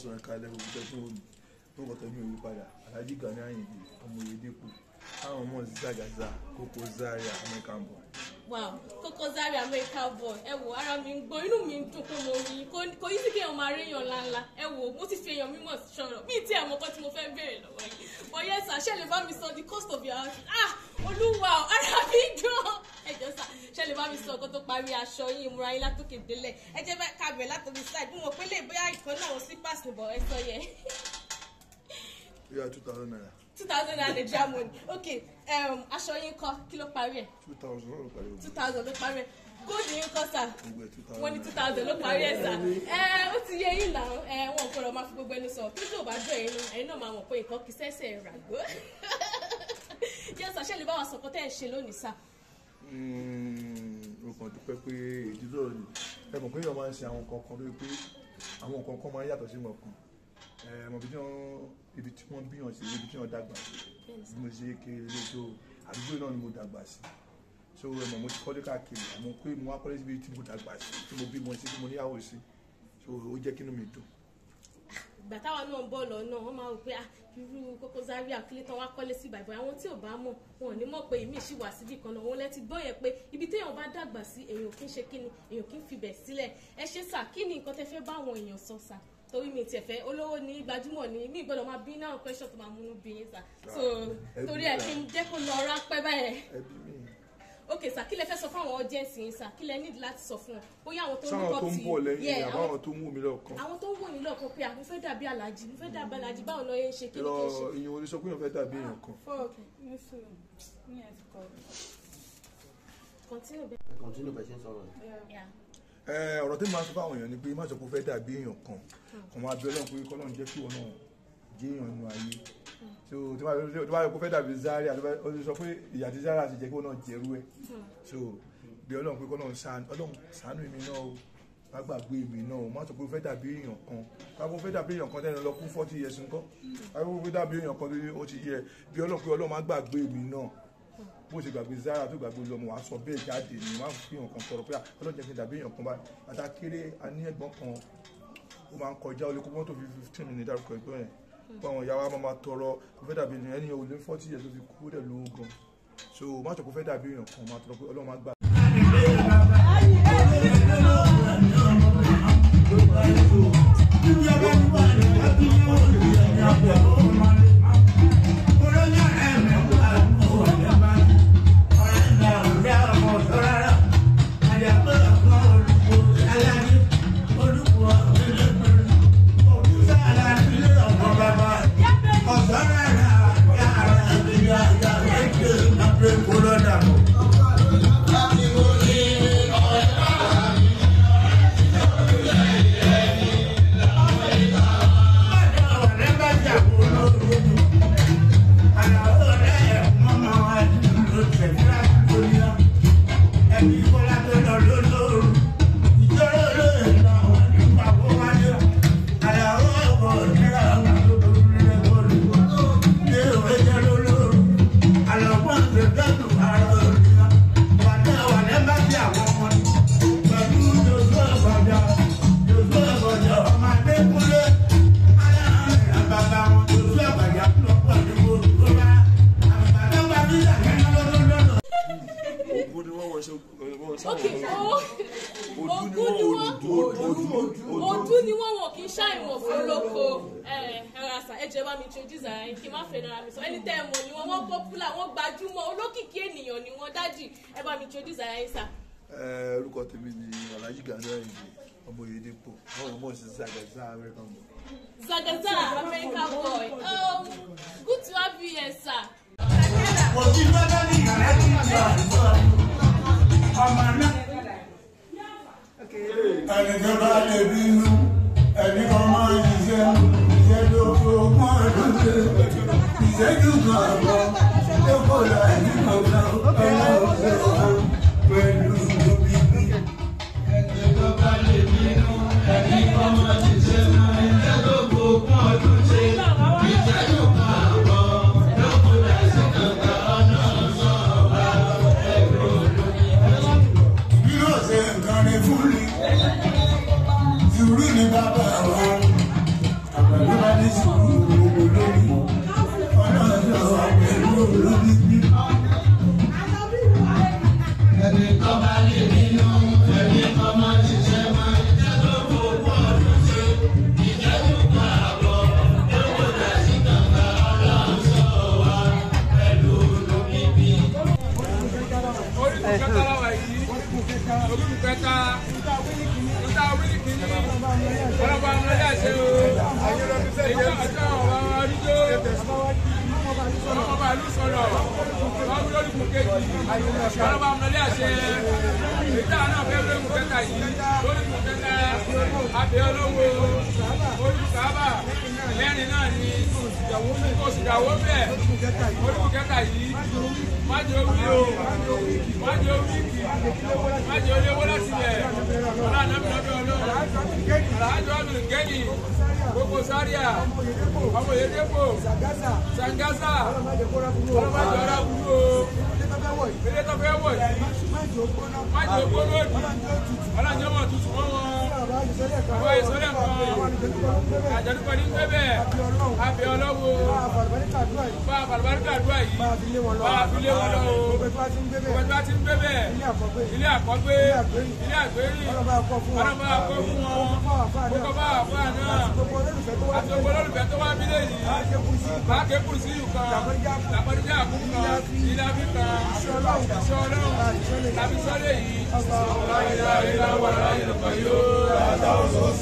káàsán ẹ̀ka ẹlẹ́gbẹ̀ẹ́ òkúta tí mo tó kọ̀ tẹ́mi òwe padà Alhaji Gani Ayinde ọmọ Oyedepo àwọn ọmọ Zagaza Koko Zaria American boy. wow Koko Zaria American boy ẹ wo ara mi ń gbọ́ inú mi ń dùn pé mo rí i kò yí sí kéèyàn máa réèyàn ńláńlá ẹ wo mo ti fi èèyàn mímọ̀ sọ̀rọ̀ bíi tí àwọn kan tí mo fẹ́ béèrè lọ́wọ́ yìí but yes sir ṣé lè bá mi sọ the cost of your house ah olúwa o, ara mi dùn ẹ jọ sà ṣé lè bá mi sọ nǹkan tó parí aṣọ yín ìmúra yín látòkè délẹ̀ ẹ jẹ́ bá kábẹ̀ látòkè side mo mọ̀ pé lè bóyá ìkan náà àwọn slippers nìbọ̀ ẹ sọ yẹn yóò two thousand naira two thousand naira naija money okay um, aṣọ yín kọ́ kí ló parí ẹ̀ two thousand náà ló parí two ogun thousand ló parí ẹ̀ gold yín kọ́ sà gbogbo ẹ̀ two thousand wọ́n ní two thousand ló parí ẹ̀ sà ẹ ó ti yé yín náà ẹ wọn ò gbọ́dọ̀ máa fi gbogbo ẹni sọ kí tó bá dùn ẹ̀yin náà ẹ̀yin náà máa mọ̀ pé nǹkan kì í sẹ́sẹ̀ ràgbó yẹn sà ṣe lè bá wa sọ̀kọ́ tẹ́ ẹ̀ ṣe lónìí sà mo kàn dúpẹ́ pé ìdílé ọ̀rọ̀ ni ẹ mọ̀ pé èèyàn máa ń ṣe àwọn nǹkan kan lórí pé àwọn nǹkan kan máa ń yàtọ̀ sí mọ̀kan ẹ mọ̀ bí wọ́n ibi tí wọ́n bíyàn sí ibi tí wọ́n dàgbà sí bí mo ṣe kéré lé so àdúgbò náà ni mo dàgbà sí so ẹ mọ̀ mo ti kọ́lé káàkiri àmọ́ pé mo wá kọ́lé síbi tí mo dàgbà sí tí mo bímọ sí tí mo níyàwó sí so ó jẹ́ kí inú mi dùn ìgbà táwa náà ń bọ̀ lọ́nà wọ́n máa rò pé ah irú Koko Zaria kílé tán wá kọ́lé sí ìbàdàn àwọn tí ò bá mọ̀ wọn ò ní mọ̀ pé èmi ṣì wà síbì kan náà òun lẹ ti gbọ́ yẹn pé ibi téèyàn bá dàgbà sí èèyàn kì í ṣe kíni èèyàn kì í fibẹ̀ sílẹ̀ ẹ ṣe sà kí ni nǹkan tẹ fẹ́ bá àwọn èèyàn sọ sà torí mi tiẹ̀ fẹ́ olówó ní gbajúmọ̀ ní mi gbọ́dọ̀ máa bí náà question tó máa múnú bí yín sà so torí ẹ̀ kí n jẹ́ kó lọ rápẹ́ báyẹn ẹbí mi ok sà kí lẹ fẹ́ sọ fún àwọn audience yín sà kí lẹ need láti sọ fún wọn bóyá àwọn tó ń sáwọn bọ̀ tó ń tí bọ̀ lẹ́yìn Yeah, àwọn- àbáwọn tó ń wù mí lọ́ọ̀kan àwọn tó ń wò yín lọ́kàn pé àwọn fẹ́ dàbí alájí mo fẹ́ dàbí alájí báwo lọ yẹn ń ṣe kí ni lọ kí n ṣe. ìyẹn orí sọ pé èèyàn fẹ́ dàbí èèyàn kan fọ́ọ̀kì ní sùúrù ní ẹ̀sìkọ́. continue bẹ́ẹ̀. continue bẹ́ẹ̀ ṣe ń sọ̀rọ̀ yìí. Yeah. Ẹ, ọ̀rọ̀ tí mo máa sọ fáwọn èèyàn ni pé má sọ pé ó fẹ́ dàbí èèyàn kan kàn máa bẹ ọlọ́run pé kọ́lọ́run jẹ́ kí wọn náà jẹ́ èèyàn nínú ayé so tí wọ́n bá- tí wọ́n bá yọ pé ó fẹ́ dàbí Zaria tó bá- ó ti sọ pé ìyá tí Zaria ti jẹ́ kí wọn náà jẹ́rú ẹ̀ so bí ọlọ́run pé kọ́lọ́run ṣàánú ọlọ́run ṣàánú èmi náà o má gbàgbé èmi náà o má sọ pé ó fẹ́ dàbí èèyàn kan báwo ó fẹ́ dàbí èèyàn kan tẹ́lẹ̀ lọ kún forty years nǹkan báwo ó fẹ́ dàbí èèyàn kan tó ó ti yẹ bí ọlọ́run pé ọlọ́run má gbàgbé èmi náà bó ṣe gbàgbé Zaria tó gbàgbé lọmọ wàá sọ bẹ́ẹ̀ jáde ni wàá fi hàn kan tọrọ pé à, ọlọ́run jẹ́ kí n dàbí èèyàn kan báyìí bàtà kéré a ní ẹ̀gbọ́n kan ó máa ń kọjá ó lè kó mọ́tò fi fifteen minutes dárúkọ ẹ̀gbọ́n yẹn fún àwọn ìyá wa máa ma tọrọ kó fẹ́ dàbí ènìyàn ẹni ò lé forty years tó fi kú ó dẹ̀ lówó gan so má sọ kó fẹ́ dàbí èèyàn kan máa tọrọ pé ọlọ́run má gbà ogun ni wọ́n wọ ṣe wọ́n sáwọn ok o ogun ni wọn ojú ni wọn wọn kì í ṣàìmọ̀ fọlọ́kọ ẹ̀rasa ẹ̀jẹ̀ bá mi introduce ara yín kí n má fẹ́ nara mi sọ ẹni tẹ́ ẹ mọ̀ ni wọn wọ́n popular wọ́n gbajúmọ̀ olókìkí ènìyàn ni wọ́n dájì ẹ bá mi introduce ara yín sà. Ẹ, orúkọ tèmi ni Alhaji Gani Ayinde ọmọ Oyedepo àwọn ọmọ òsì Zagaza American boy Zagaza American boy um, good to have you here sir. ẹni tó bá lè bínú ẹni kan máa ń ṣiṣẹ́ iṣẹ́ tó fi ogún ọdún ṣe ìṣẹ́jú kan àbọ̀ tó kò láì ní kankan ọlọ́run ṣe wọ́n pẹ̀lú òbí. ẹni tó bá lè bínú ẹni kan máa ń ṣiṣẹ́ iṣẹ́ tó fi ogún ọdún ṣe ìṣẹ́jú kan àbọ̀ tó kò láì ní kankan ọlọ́run ṣe wọ́n pẹ̀lú òbí. bí yóò ṣe nǹkan ní fún mi sùúrù ní bàbá wọn pẹ̀lú adé sùúrù olórí ọlọ́jọ́ pẹ̀lú olórí bí. ẹni tó bá lè nínú ẹni tó máa ń ṣiṣẹ́ máa ń jẹ́ tó gbogbo ọdún ṣe ìjẹ́jú kan àbọ̀ lówó dàsí kàkà ọlọ́sọ wa pẹ̀lú olórí bí. orígun kẹta làwà yìí orígun kẹta níta wíìlì kìíní ọlọ́pàá amúlẹ́lẹ́ àṣẹ o èyí ọjọ́ ọ̀wá arúgbó ọlọ́pàá ìlú sọ̀rọ̀ wọ́n wí lórí kùn kejì ọlọ́pàá amúlẹ́lẹ́ àṣẹ èyí táwọn náà fẹ́ lórí kùn kẹta yìí lórí kùn kẹta abẹ́ ọlọ́wọ́ orí kùn kábà mẹ́rin náà ni oṣù ìyàwó bẹ́ẹ̀ orí kùn kẹta yìí májò wí o májò wí kì májò léwó láti bẹ̀ ọ̀la nàbí lọ́dọ̀ ọlọ́run alájọ ọdún gẹ́nì gbogbo sáríà ọmọ yẹdẹ́pọ̀ sangasa ọlọ́mọdé ọ̀rá wúlò ilé tó fẹ́ wọ̀ yìí májò gbóná òdì ọlọ́jọ́ mọ̀ tuntun mọ́ wọn àwọn ìsọ̀lẹ̀ kan àjọ̀dúnkọ̀ ní pẹ́bẹ́ àbí ọlọ́wọ́ bá àbàlùbáríkà àdúrà yìí bá àfilé wọn lọ o gbogbo ẹgbẹ́ tí ń gbébẹ̀ ilé àkọ́gbé ilé àgbérí ọlọ́ba akọ́ fún wọn gbogbo bá àfáà náà àti gbogbo olólùfẹ́ tó wá bílẹ̀ yìí láàké kùrùsí yìí kan làpọ̀díjà àkúkú kan ilé àfíkà iṣẹ́ ọlọ́run tàbí sọ́lé yìí ọ̀la ìlà ìlà wà láyé lọ́kọ̀ yóò.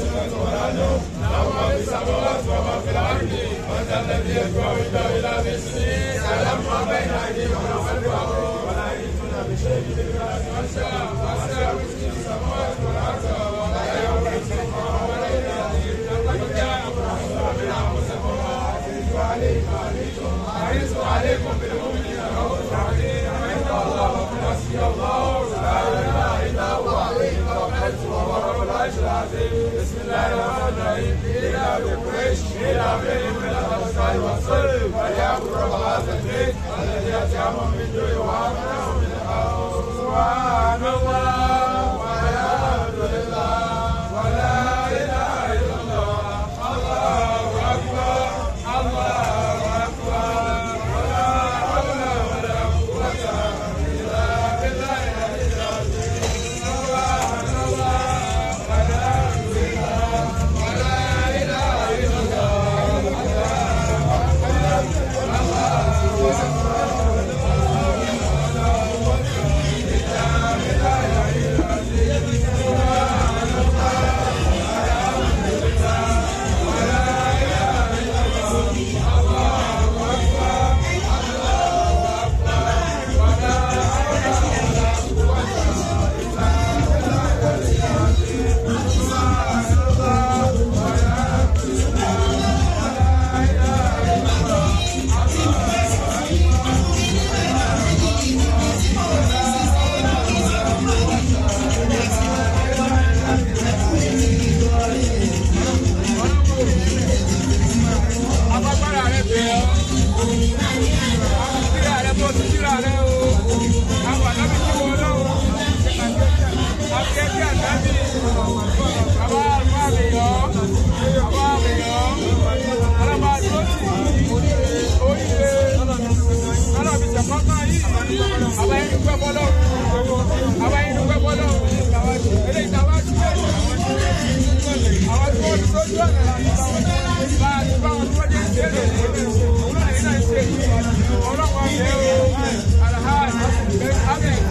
agbára rẹ bẹ̀ ọ́ tíra rẹ bó ti tíra rẹ o àwọn àdábì tí wọ́n lọ́wọ́ àti ẹbí àdábì àwa àlùfáà àmì yọ àwa àmì yọ alábà tó tì oríire alábì sàkọ́kọ́ yìí àwa yẹn dúpẹ́ bọ́lọ́ àwa yẹn dúpẹ́ bọ́lọ́ eléyìí tí a wá sílẹ̀ àwọn tí wọ́n ti sójú ọ̀nà bá a ti bá wọn tí wọ́n jẹ́ ìṣẹ̀lẹ̀ òun náà yìí náà ń ṣe ọlọ́pàá ọ̀hún ẹ̀ o alahaj ahmed